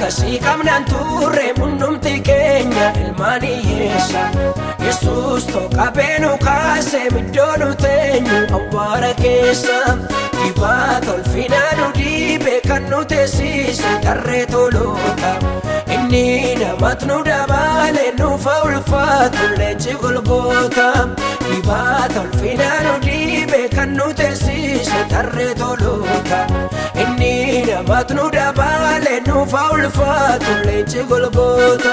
akkasii qabnaan turre hundumti keenya ilmaan hiyyeessa yesus tokkabee nu kaase middoo nu teenyu awwaara keessa dibaata ulfinaa nu dhiibe kan nu teessise tarree toloota inni namatti nu dabaale nuufa ulfaatu leenci golgoota dibaata ulfinaa nu dhiibe kan nu teessise tarree toloota inni namatti nu dabaale nuufa ulfaatu leenci golgoota.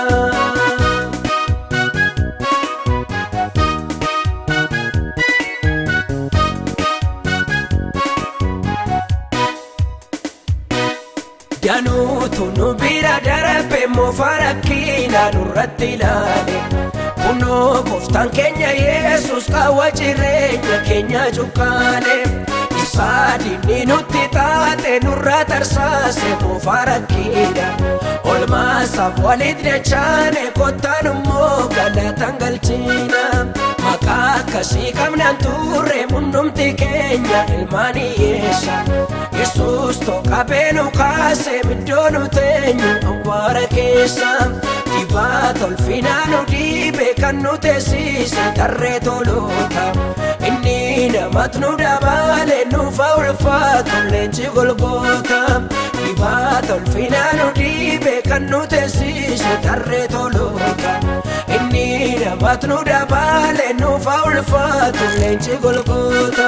Danuutu nu bira darbe moofa rakkiina nurratti ilaale. Kunoo gooftaan keenya Yesuus qaawwa jireenya keenya cuqqaale. Isaa diinni nutti taate nurra tarsaase moofa rakkiina. Olmaasaaf walitti dachaane kottaan immoo galatan galchiina. Maqaa akkasii qabnaan turre hundumti keenya ilmaan hiyyeessa. Yesuus tokkabee nu kaase middoo nu teenyu awwaara keessa. Dibaata ulfinaa nu dhiibe kan nu teessise tarree toloota. Inni namatti nu dabaale nuufa ulfaatu leenci golgoota. Dibaata ulfinaa nu dhiibe kan nu teessise tarree toloota. Inni namatti nu dabaale nuufa ulfaatu leenci golgoota.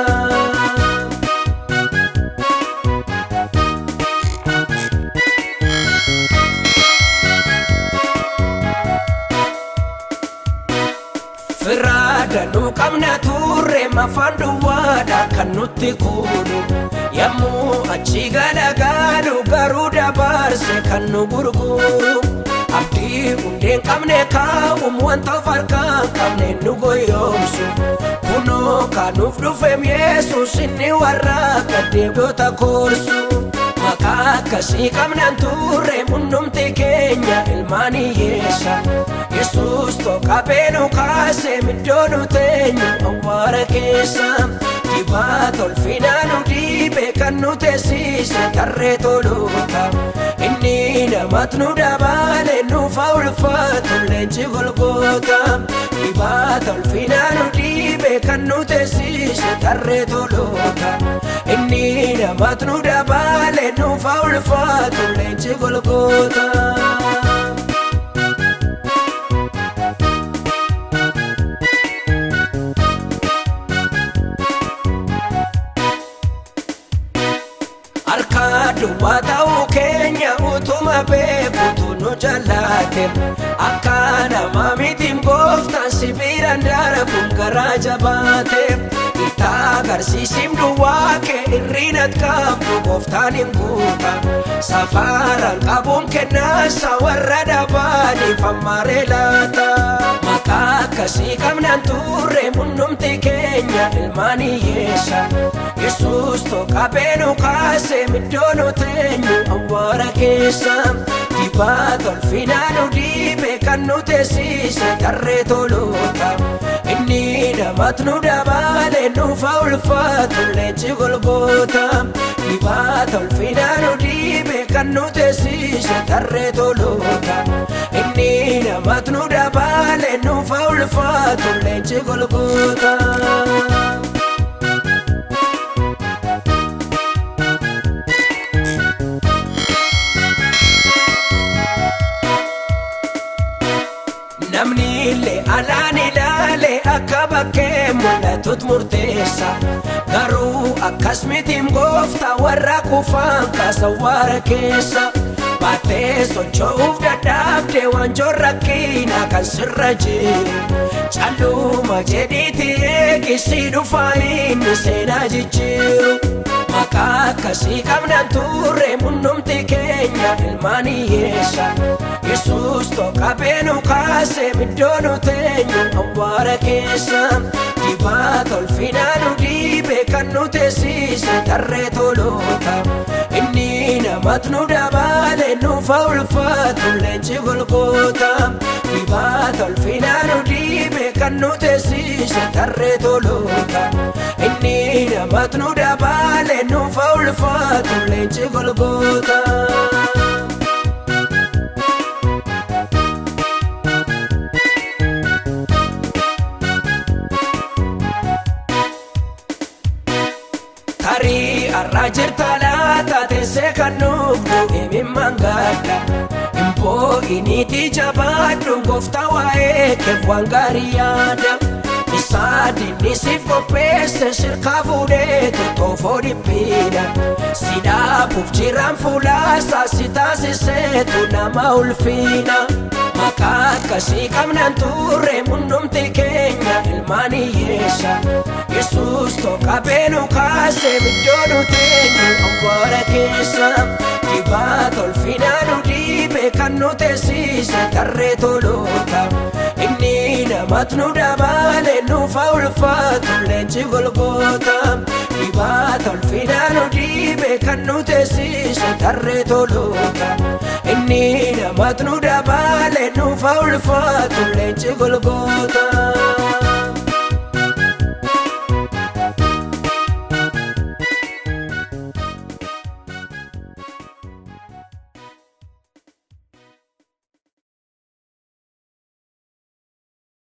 Firaada nu qabna turre mafaan duwwaadha kan nutti kuunu yommuu achi galagaalu garuu dabarse kan nu gurguru abdii hundeen qabne kaa'um wanta of harkaan qabne nu goyoomsu kunoo kanuuf dhufeem yesus inni warra gaddeebi'oota korsu maqaa akkasii qabnaan turre hundumti keenya ilmaan hiyyeessa yesus tokkabee nu kaase middoo nu teenyu awwaara keessa dibaata ulfinaa nu dhiibe kan nu teessise tarree toloota inni namatti nu dabaale nuufa ulfaatu leenci golgoota dibaata ulfinaa nu dhiibe kan nu teessise tarree toloota inni namatti nu dabaale nuufa ulfaatu leenci golgoota. Harka duwwaa ta'uu keenya utuma beekutu nu jallaate akka nama mitiin gooftaan sibiiraan darbuun garaa jabaate itti agarsiisim duwwaa kee irriinat qabdu gooftaan hin guuta safaraan qabuun kennaasa warra dhabaaniif ammaaree laata maqaa akkasii qabnaan turre hundumti keenya ilmaan hiyyeessa yesus tokkabee nu kaase middoo nu teenyu awwaara keessa dibaata ulfinaa nu dhiibe kan nu teessise tarree toloota inni namatti nu dabaale nuufa ulfaatu leenci golgoota dibaata ulfinaa nu dhiibe kan nu teessise tarree toloota inni namatti nu dabaale nuufa ulfaatu leenci golgoota. Namni illee alaan ilaale akka bakkee mul'atut murteessa garuu akkas mitiin goofta warra kufaan kaasa waara keessa baattee socho'uuf dadhabde wanjoon rakkiina kan sirra jiru calluma jedhiiti eegisii dhufaa inni seenaa jijjiiru maqaa akkasii qabnaan turre hundumti keenya ilmaan hiyyeessa yesus tokkabee nu kaase middoo nu teenyu awwaara keessa dibaata ulfinaa nu dhiibe kan nu teessise tarree toloota inni namatti nu dabaale nuufa ulfaatu leenci golgoota dibaata ulfinaa nu dhiibe kan nu teessise tarree toloota inni namatti nu dabaale nuufa ulfaatu leenci golgoota. Arraa jirta laata teessee kan nuufnu himimmaan gaadha. Impoo iniiti jabaadhu gooftaa waa'ee keef waan gaarii yaada. Isaa dinnisiif qopheesse shirkaa fuudhee tottofoo dhiphiidha. Si dhaabuuf jiraan fuulaasaa si taasiseetu nama ulfiina. Maqaa akkasii qabnan turre hundumti keenya ilmaan hiyyeessa. Yesuus tokkabee nu kaase biddoo nu teenyu awwaara keessa. Dibaata ulfinaa nu dhiibe kan nu teessise tarree toloota. Inni namatti nu dabaale nuufa ulfaatu leenji golgoota. Dibaata ulfinaa nu dhiibe kan nu teessise tarree toloota. Inni namatti nu dabaale nuufa ulfaatu leenji golgoota.